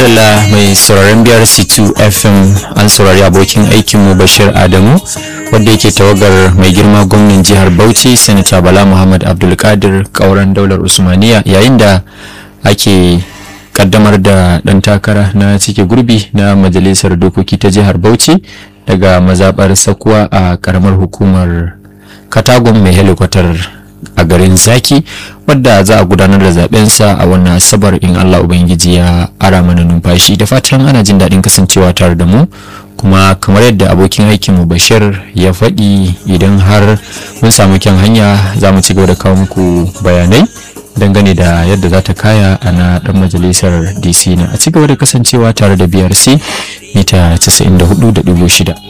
madalla mai sauraron biyar c2 fm an saurari abokin aikinmu bashir adamu wadda yake tawagar mai girma gwamnan jihar bauchi sanata bala muhammad abdulkadir kauran daular usmaniya yayin da ake kaddamar da dan takara na cike gurbi na majalisar dokoki ta jihar bauchi daga mazabar sakuwa a karamar hukumar katagon mai helikwatar a garin zaki wadda za a gudanar da zabensa a wannan asabar in allah ubangiji ya ara mana numfashi da fatan ana jin daɗin kasancewa tare da mu kuma kamar yadda abokin aikinmu bashir ya faɗi idan har mun samu kyan hanya za mu ci gaba da kawo muku bayanai dangane da yadda za ta kaya a na ɗan majalisar dc na a ci gaba da kasancewa tare da brc mita 94.6